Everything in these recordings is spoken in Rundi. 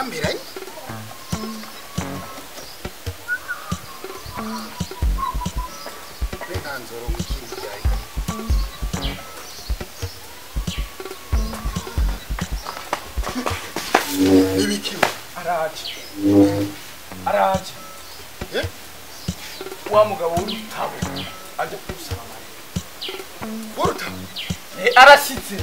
turameranye uburenganzira bw'ikindi byawe n'ibiki araje araje Eh? wa mugabo w'urutabo aje kusaba amarira waruta Eh, arashyitse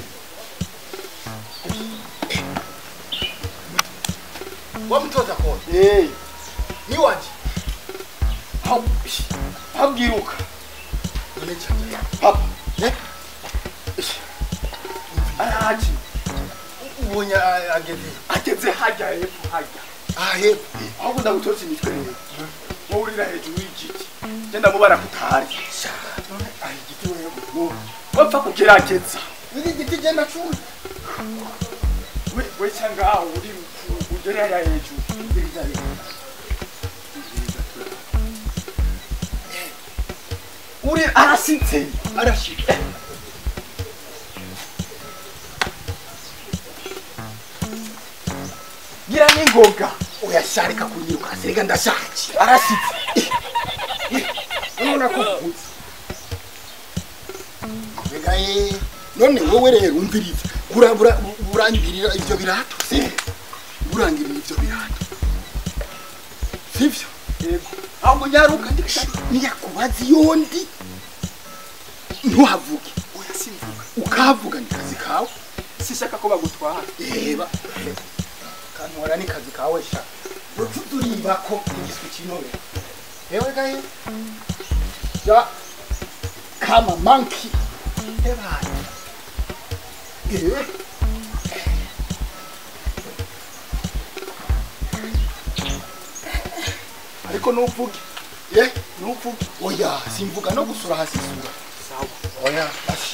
wamutoza kode Eh, ni wanje aho aho bwiruka none cyane papa ne araje ubonye a- ageze ageze hajya hepfo hajya aha hepfo aho kunda gutotsa imitwe rero wowe urira hejuru y'igiti genda mubara kutari aho igiti wewe wapfa kugerageza iki giti genda cumi we we cyangwa aho uri ugere hariya hejuru uri arasitse arashika gira n'ingoga uyasharika kunyiruka serega ndashaje arasitse none ko kuzi mbega ye none wowe rero umviriza burabura burangirira ivyo birato se burangirira ivyo birato sivyo yego ahubwo nyaruka ndikata niyakubaza yondi ntuhavuge oya simvuga ukahavuga ni kazi kawe sishaka ko bagutwara reba kantora ni kazi kawe sha uturiba ko igiswi kinore ewe gahe ya kama monkey ebana eh ariko nuvuge ye nuvuge oya simvuga no gusura hasi sura sawa oya ashi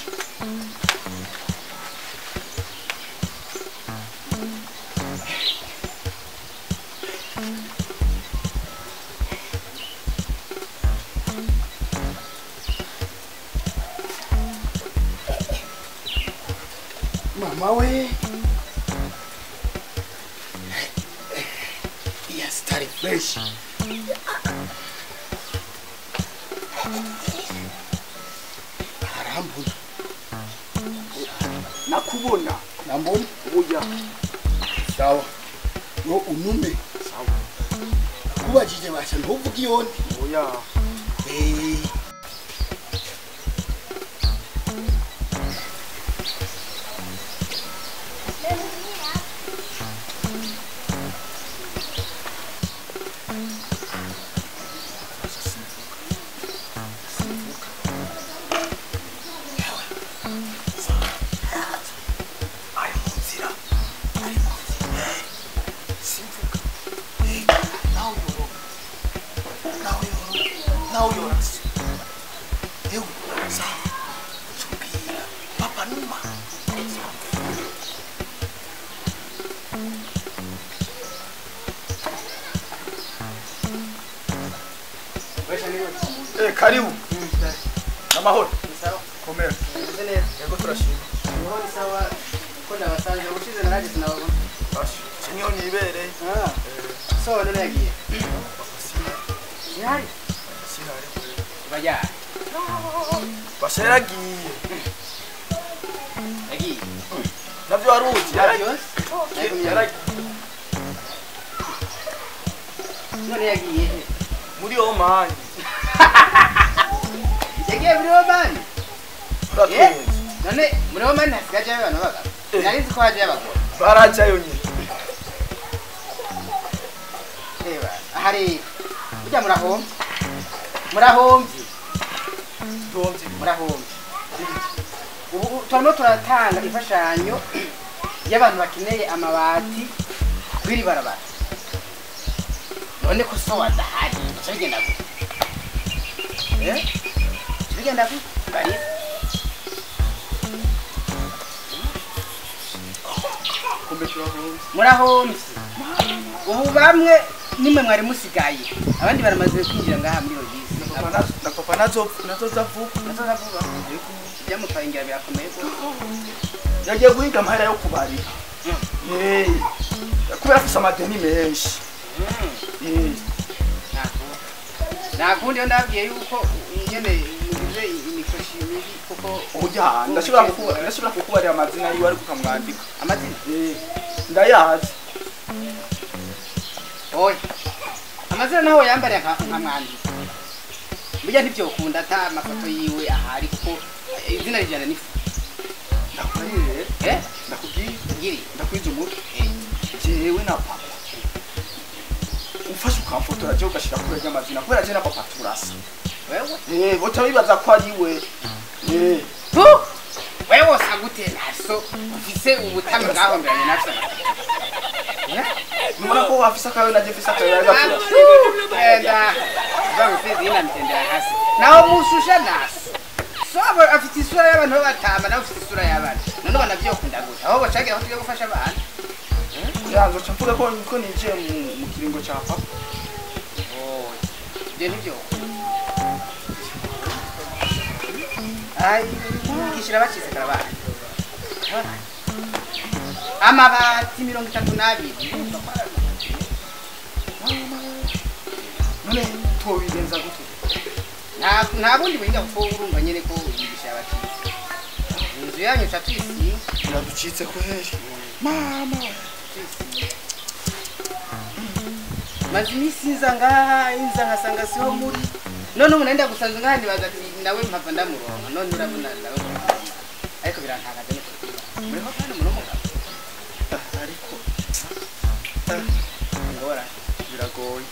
mama we yes tari fresh arambona nakubona nambona oya sawa no unume sawa kubajije basha ntuvuge iyondi oya Eh, ari mu nzira ari mu nzira simvuga nawe uyoroga nawe uyoroga nawe uyorase ewe sawa tubwira papa numa eh karibu amahoro komera yego turashima Bashi, sinyo nibereye sinari kure basha yaragiye navyo waruzi yaragiye yaragiye muri omani yagiye muri omani uratwenze none muri omani hasigajeyo abantu b'abagabo nari nzi ko hajeyo abagore barajayo nyine reba hari burya murahombye murahombye ndomvye murahombye ubu turimo turatanga imfashanyo y'abantu bakeneye amabati kw'iri barabara none ko so wadahari bica bigenda gute Eh? bica bigenda gute barisa kumbe turahombye murahombye ubu bamwe nimwe mwari musigaye abandi baramaze kwinjira ngaha muri iyo bisi na papa nazoza vuba natoza vuba byamuparingira birakomeye ko yagiye guhiga amahera yo kubarira Eh, kubera afise amadeni menshi Eh, nakundi yo ndabwiye yuko nyene ngize imikoshi mibi kuko oya ndashobora kukuba- ndashobora kukubarira amazina yiwe ariko ukamwandika amazina Eh, ndayazi oya amazina naho yambariye nka nkamwandika burya ntibyokunda ata amafoto yiwe ahari kuko eh, izina rijana n'ifu ndakubwiye eh ndakubwiye ngiri ndakwiza umutwe eh jewe na papa ufashe ukamfotora je ugashira kure ry'amazina kubera je na papa turasa wewe Eh, boca bibaza ko ari we Eh, tu wewe wosa gute naso ufise ubutami bwahomberanye nafsa nubona ko wafise akawe na je mfise akawe ari gaturasa enda zangusizi ina mtendera hasi naho mushusha naso so abo afite isura y'abantu b'abatamba nawe ufite isura y'abana none banavyokunda gute aho bacagira aho tujya gufasha abana yanzo ca mvuga ko ko ninjiye mu- mu kiringo ca papa ibyo ntivyokunda ai kishira bacize karabana amabati mirongo itatu n'abiri none tobigenza gute nta nta bundi buhinga kuko urumva nyene ko yigisha abacize inzu yanyu ca tuyisiga biraducitse kweri mama maze iminsi nza ngaha inza nkasanga siho muri none ubu nenda gusanze ngaha ndibaza ati nawe mpava ndamuronka none urabona nawe uramuronka. ariko birantagaje no kubibona muriho kandi muri umugabo Ah, ariko ngorane biragoye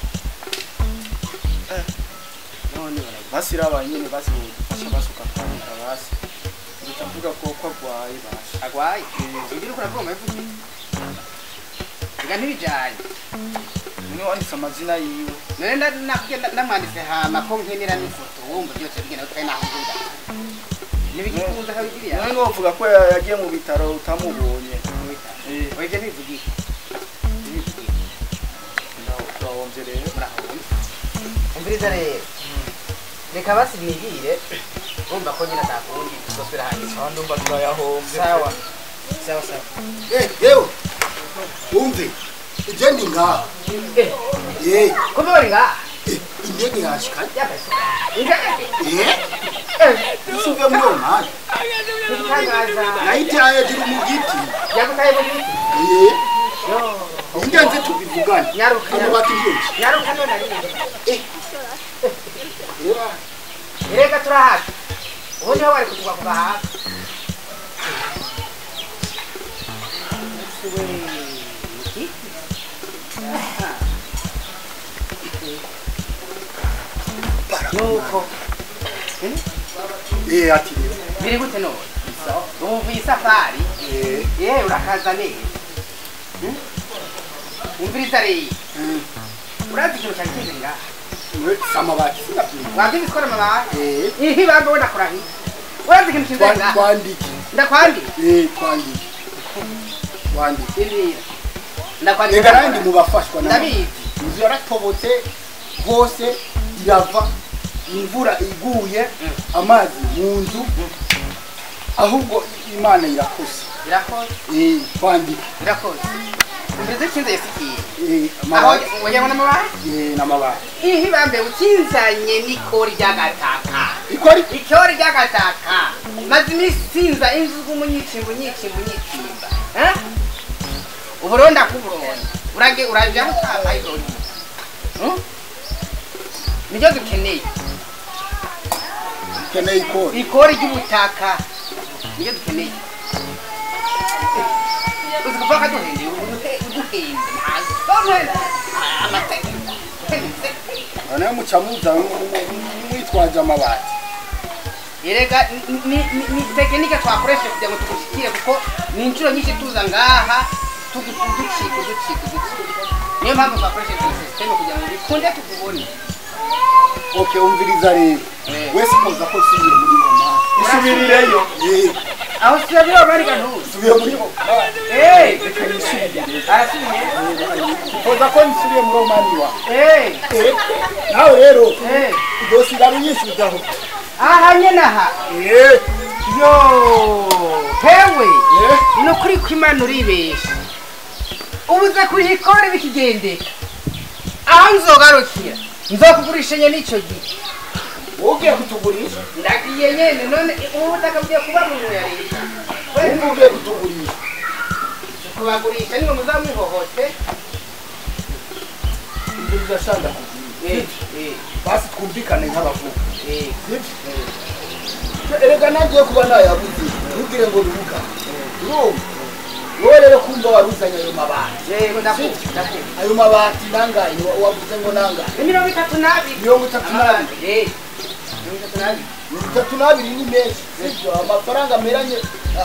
none baragira basi raba nyene basi bodufasha basuka kwanika basi uca mvuga ko ko agwaye basi agwaye ugira uko uravuga amavuga reka ntibijanye none wanditse amazina yiwe none nda- nakubwiye nda- ndamwanditse hama ko nkenera n'ifoto wumva byose bigenda kandi naho ngunda ntibigikunze akabigiriya none wovuga ko ya- yagiye mu bitaro utamubonye Eh. oya ibyo ntibivugiye ntibivugiye turahomvye rero murahomba umviriza rero reka basi nigire urumva ko nyine atakundi tuzosubira hanyuma aho ndumva turayahomvye sawa sawa sawa Eh, yewe wumve je ndi ngaha eh Eh, kumbe bari ngaha eh, indege yashikanye yabaye ingage Eh, usuve muri uwo mwanya igitangaza nayitaye hejuru mu giti yagutaye mu giti Eh, yo ingenzi tubivugane Nyaruka, amabati byose nyaruka none ari Erega turahafi ubu niho bari kutugwa kuva hafi Ese we, iki? Aha. nuko Eh, ati rero biri gute none ubu iyi safari Eh, yewe urakaza neza Hmm? umviriza rero mm, urazi ikintu cyari kize ngaha we samabati sinabyibuka wabyize ikora amabati Eh, ihi bambe wenda kurahi urazi ikintu kize twa- ngaha twandike ndakwandika Eh, twandike twandike indira ndakwandika reka nandi mubafashwa na ndabizi inzu yaratobotse hose irava imvura iguye amazi mu nzu ahubwo imana irakoze irakoze Eh, twandike irakoze umviriza ikinze yasikiye Eh, aho amabati wajyabona amabati Eh, n'amabati ihi bambe ukinzanye n'ikori ry'agataka ikora iki ikori ry'agataka maze iminsi sinza inzu umunyicimba unyicimba unyicimba Eh? uburonda kuburonda urage uraje gutama irori Hmm? nibyo dukeneye ukeneye ikora ikori ry'ubutaka nibyo dukeneye uzi kuvuga ko duhendeye uduhe- uduhende ntazo amategeko noneho muca muza mwitwaje amabati erega ni- ni- ni- ni tekinike twakoresheje kugira ngo tugushikire kuko ni inshuro nyinshi tuza ngaha tugu- uducika uducika uducika niyo mpamvu twakoresheje iyi sisiteme kugira ngo bikunde tugubone okay umviriza rero Eh. wese koza ko usubiye muri romani isubirireyo Eh, aho sibyo bari gantuza usubiye muri romani eh reka nisubire arasubiye koza ko nisubiye muri romani wa eh Eh, nawe rero eh uzosigara unyishyuzaho aha nyene aha Eh, yo hewe eh, ni ukuri ko imana uribesha ubuze kurikora bikigendeka aho nzogarukira nzokugurisha nyene ico gihe ugiye kutugurisha ndagiye nyene none ubu butaka bugiye kuba mu ya leta wumva ugiye kutugurisha kubagurisha niwe muzamuhohote ibyo bidashanda kugira Eh, eh, basi twumvikane nk'abavuga eh. erega nagiye kuba nayabuze ntugire ngo rubuga urumva wowe rero kumva waruzanye ayo mabati yego ndakumva ndakumva ayo mabati nangaye wa- wavuze ngo nangaye ni mirongo itatu n'abiri mirongo itatu n'abiri Eh, mirongo itatu n'abiri mirongo itatu n'abiri ni menshi sibyo amafaranga ameranye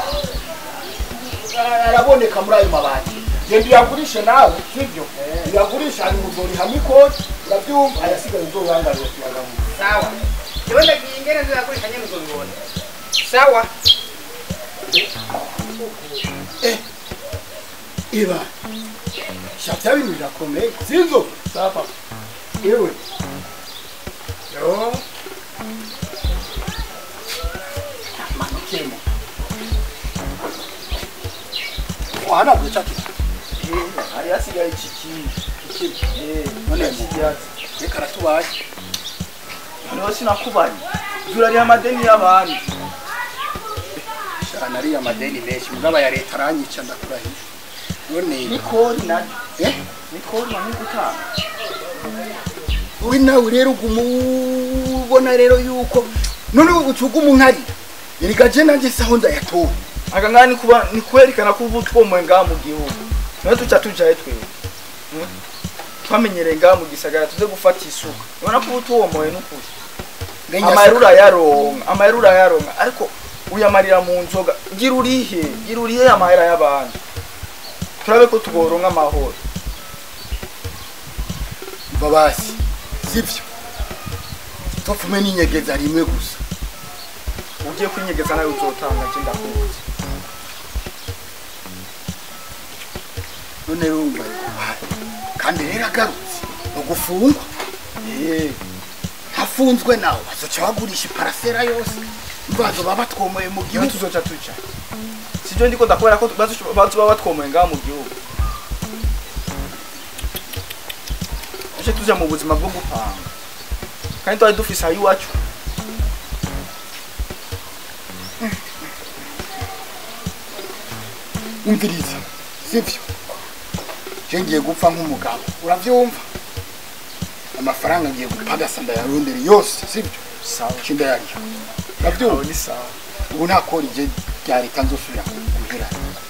ah, araboneka muri ayo mabati genda uyagurishe nawe sibyo uyagurishe hanyuma uzorihamo ikoti urabyumva ayasigaye uzorangarira tuyagamuza sawa jewe ndagiye ingene nzoyagurisha nyene uzobibona sawa iba shatya bintu birakomeye sibyo sapa ewe yo manukemo wahanagura cya kintu hari hasigaye iki kintu none iki byatsi reka aratubaye noneho sinakubanye turariha amadeni y'abandi shana ariya amadeni menshi mugabo ya leta aranyica ndakurahiye none nikori naryo eh nikori nani gutanga wowe nawe rero uguma ubona rero yuko none ucuga umunkari erega je nanjye saho ndayatora aka ngaha ni kuba ni kwerekana ko ubu twomoye ngaha mu gihugu niho tuca tujaye twebwe Mm. twamenyereye ngaha mu gisagara tuze gufata isuka ubona ko ubu tuwomoye n'ukuri amayeri urayaronka amayeri urayaronka ariko uyamarira mu nzoga gira urihe gira urihe amahera y'abandi turabe ko tugoronka amahoro babasi sibyo topfume n'inyegeza rimwe gusa ugiye kwinyegeza nawe uzotanga je ndakuzi none rero umva yubaye kandi rero agarutse ugufungwa eh hafunzwe nawe bazoca bagurisha iparasera yose mbazo baba batwomoye mu niho gihugu tuzoca tuca sivyo ndiko ndakubera ko bazoba batwomoye ngaha mu gihugu tuje tuja mu buzima bwo gupanga kandi twari dufise aho iwacu umviriza sibyo je ngiye gupfa nk'umugabo uravyumva amafaranga ngiye gupagasa ndayarondera yose sibyo sawa ce ndayarya aho uravyumva ni sawa ubu nta kori je rya leta nzosubira guherana